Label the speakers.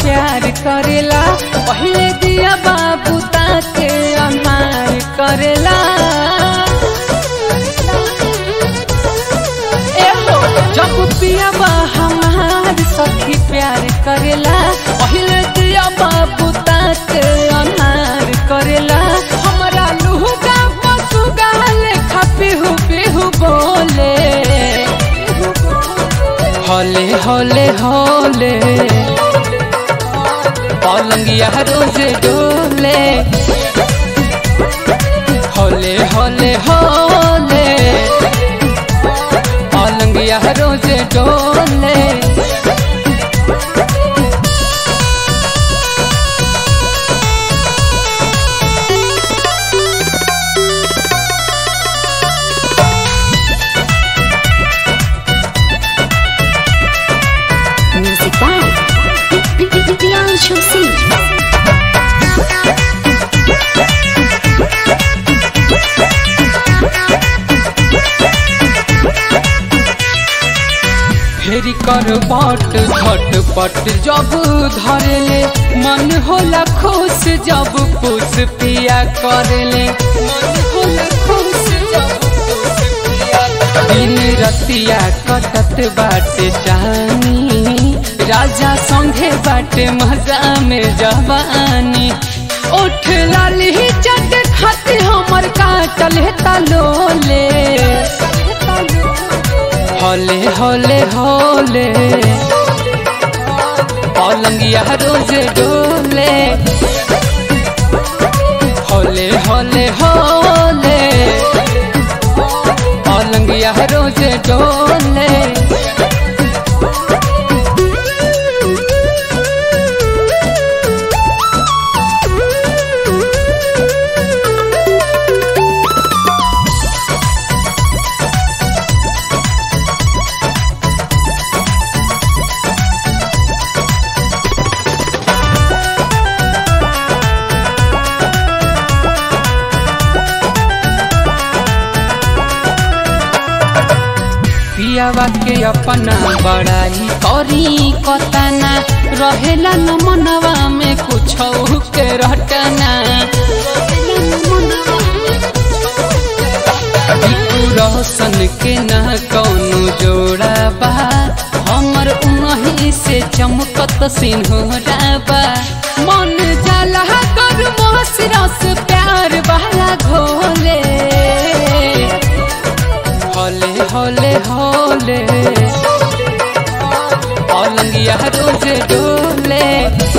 Speaker 1: प्यार करेला पहले दिया बाबू ताके अनार करेला एहो जब पिया बा हमार सखी प्यार करेला पहले दिया बाबू ताके अनार करेला हमरा लुहुगा पसुगा लेखा पिहु पिहु बोले हले हले हले पलंगिया रोज डोले हले हले हले पलंगिया रोज डोले
Speaker 2: Music by Priyanshu Singh.
Speaker 1: फेरी कर बट झटपट जब धरेले मन होला खुश जब पुष पिया करेले मन होला खुश जब पुष पिया दिन रतिया कटत बाटे जानी राजा संगे बाटे मजा में जवानी उठ लाली चट खाते हमर काटल तलोले हले हले हले पलंगिया रोज डोले हले हले हले पलंगिया रोज डोले पियावा के अपना बड़ाई करी कतना रहेला न मनवा में कुछ के रटना बिकू रोशन के न कौनो जोड़ा बा हमर उनही से चमकत सिंहोरा बा मन जाला कर मोस रस प्यार वाला घोले हले हले हले पलंगिया रोज डोले